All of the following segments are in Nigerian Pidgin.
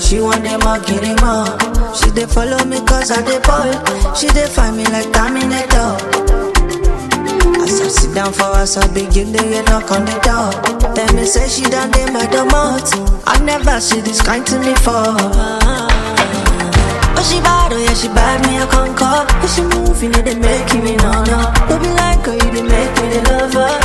she want them all, get them all. She dey follow me cause I dey ball. She dey find me like Terminator. As I sit down for us, I begin to get knock on the door. Tell me say she done dey my domot. I never see this kind to me for. Oh she bad, oh yeah she bad, me I conquer. If she move, you know they make me no no. Don't be like her, you dey make me the lover.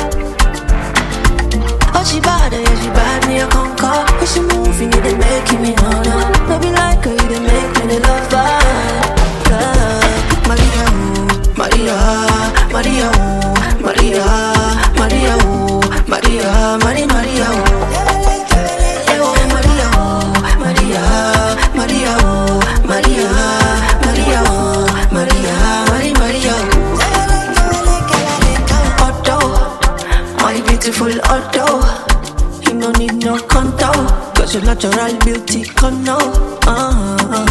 Oh she bad, oh yeah she bad, me I conquer. If she move, you know they make me no no. Don't be like her, you dey make me the lover. Yeah. Maria, ooh, Maria, Maria, ooh, Maria, Maria, ooh, Maria, Maria, Maria, ooh. Eh, oh, Maria, ooh, Maria, Maria, ooh, Maria, Maria, ooh, Maria, Maria, Maria, ooh. Otto, my beautiful Otto. You no need no contour, cause your natural beauty come now. Uh-huh.